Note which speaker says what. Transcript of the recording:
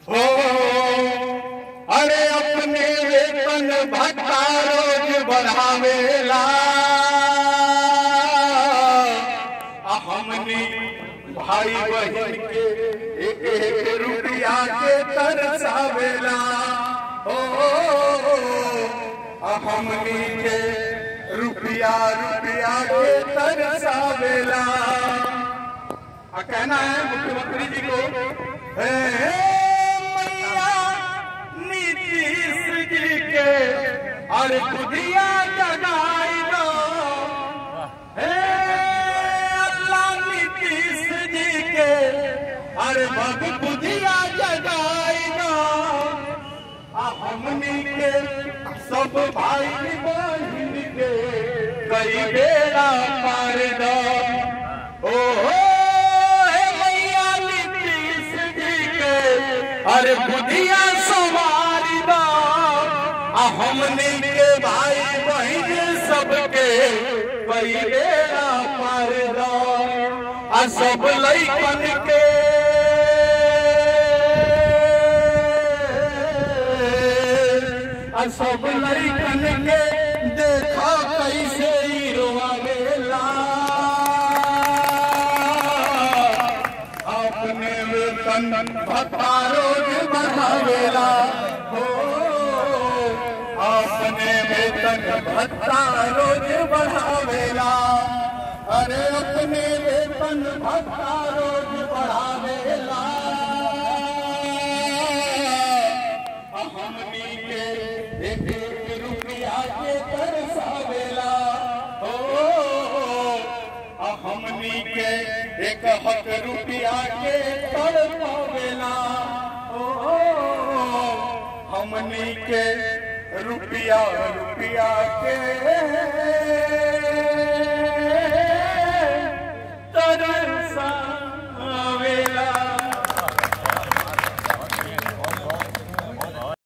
Speaker 1: हो अरे अपने वेतन भत्ता रोज बढ़ावेला आ हमनी भाई बहन के एक एक रुपया के तरसावेला हो आ हमनी के रुपया रुपया के तरसावेला आ कहना है मुख्यमंत्री जी को हे मैया नीतीश जी के अरे खुदिया जगाई दो हे अल्लाह नीतीश जी के अरे बब खुदिया जगाई दो आ हमनी के सब भाई बहन के कई बेड़ा पार दो ओहो हे मैया नीतीश जी के अरे बुधिया सवारी दो आ हमने के भाई बहन सबके कई बेड़ा पार दो आ सब लइकन के आ सब लइकन के देखो कैसे ही रोवावेला अपने वेतन भत्ता रोज बढ़ावेला हो अपने वेतन भत्ता रोज बढ़ावेला अरे अपने वेतन भत्ता रोज बढ़ावेला हमनी के एक एक रुपया के तरसावेला हो आ हमनी के एक हक रुपया के तड़पावेला ओ हमनी के रुपया रुपया के